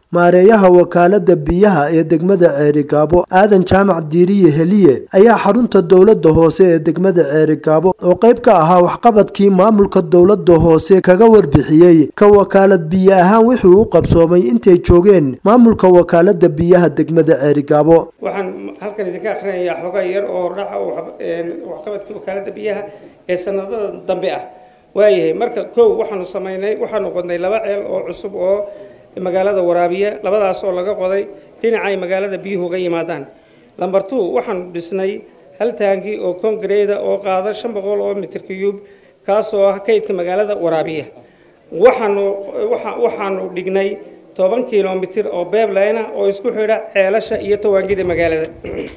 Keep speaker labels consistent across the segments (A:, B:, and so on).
A: maareeyaha wakaalada biyaha ee degmada ceerigaabo aadan jaamac diiriye heliye ayaa xarunta dowlada hoose ee degmada ceerigaabo oo qayb ka ahaa waxqabadkii maamulka dowlada hoose kaga warbixiyey ka wakaalad biyo ahaan wixii u qabsoomay intay joogeen maamulka wakaalada biyaha degmada ceerigaabo
B: waxaan halkan idinka akrinayaa xogaa yar oo dhaca waxqabadkii wakaalada biyaha ee sanadada dambe ah waayahay marka kow waxaanu samaynay waxaanu qodnay laba ceel oo cusub oo magaalada waraabiya labadaas oo laga qoday dhinacay magaalada biyuhu uga yimaadaan lamber two waxaanu dhisnay hal taangi oo kongareeda oo qaada shan boqol oo mitir cuyub kaasoo ah kaydka magaalada waraabiya waxaanu waxaanu dhignay toban kilomitir oo beeblayna oo isku xidha ceelasha iyo tawaangida magaalada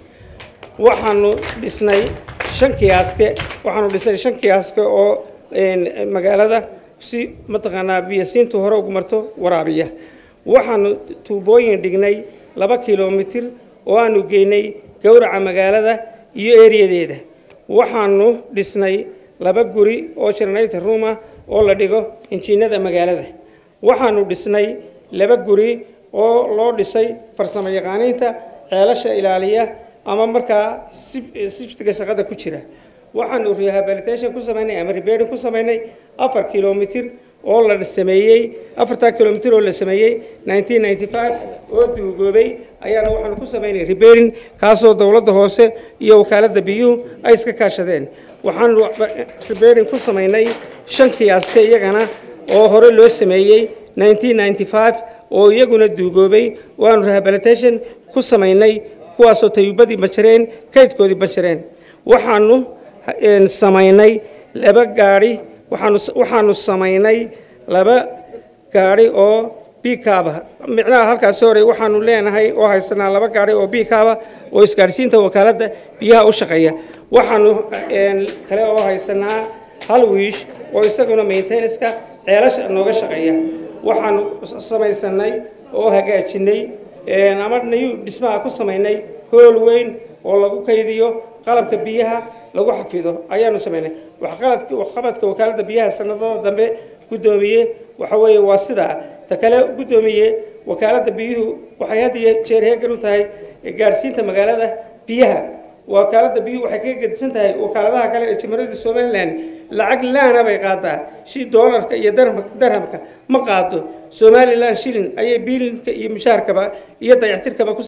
B: waxaanu dhisnay shan kiyaaske waxaanu dhisnay shan kiyaaske oo magaalada si mataqaanaa biyasiintu hore ugu marto waraabiya waxaanu tuubooyin dhignay laba kilomitir oo aanu geynay gowraca magaalada iyo eriyadeeda waxaanu dhisnay laba guri oo generator room ah oo la dhigo injiinada magaalada waxaanu dhisnay laba guri oo loo dhisay farsamo yaqaaniinta ceelasha ilaaliya ama markaa siftiga shaqada ku jira waxaanu rehabilitation ku samaynay ama reberding ku samaynay afar kilomitir oo la sameeyey afartaa kilomitir oo la sameeyey nineteen ninety five oo duugoobay ayaana waxaanu ku samaynay reberding kaasoo dowladda hoose iyo wakaaladda biyuhu ay iska kaashadeen waxaanu reberding ku samaynay shan kiyaaska iyagana oo hore loo sameeyey nineteen ninety five oo iyaguna duugoobay waanu rehabilitation ku samaynay kuwaasoo tayubadii banjareen kaydkoodii banjareen waxaanu samaynay laba gaadhi waxaanu waxaanu samaynay laba gaadhi oo bikaaba micnaha halkaasi hore waxaanu leenahay oo haysanaa laba gaadhi oo bikaaba oo isgaadhsiinta wakaaladda biyaha u shaqeeya waxaanu kale oo haysanaa hal wiish oo isaguna maintenanska ceelasha nooga shaqeeya waxaanu samaysanay oo hagaajinay ama nayu dhismaha ku samaynay hool weyn oo lagu kaydiyo qalabka biyaha lagu xafido ayaanu samaynay waxqabadka wakaaladda biyaha sanadada dambe guddoomiye waxa weeye waa sidaa ta kale guddoomiye wakaaladda biyuhu waxay had iyo jeer heegan u tahay gaadhsiinta magaalada biyaha wakaaladda biyuhu waxay kaga gedisan tahay wakaaladaha kale ee jamhuuriyadda somalilan lacag laana bay qaadaa shi doolarka iyo darhamka ma qaado somalilan shilin ayay biilinka iyo mushaharkaba iyo dayactirkaba ku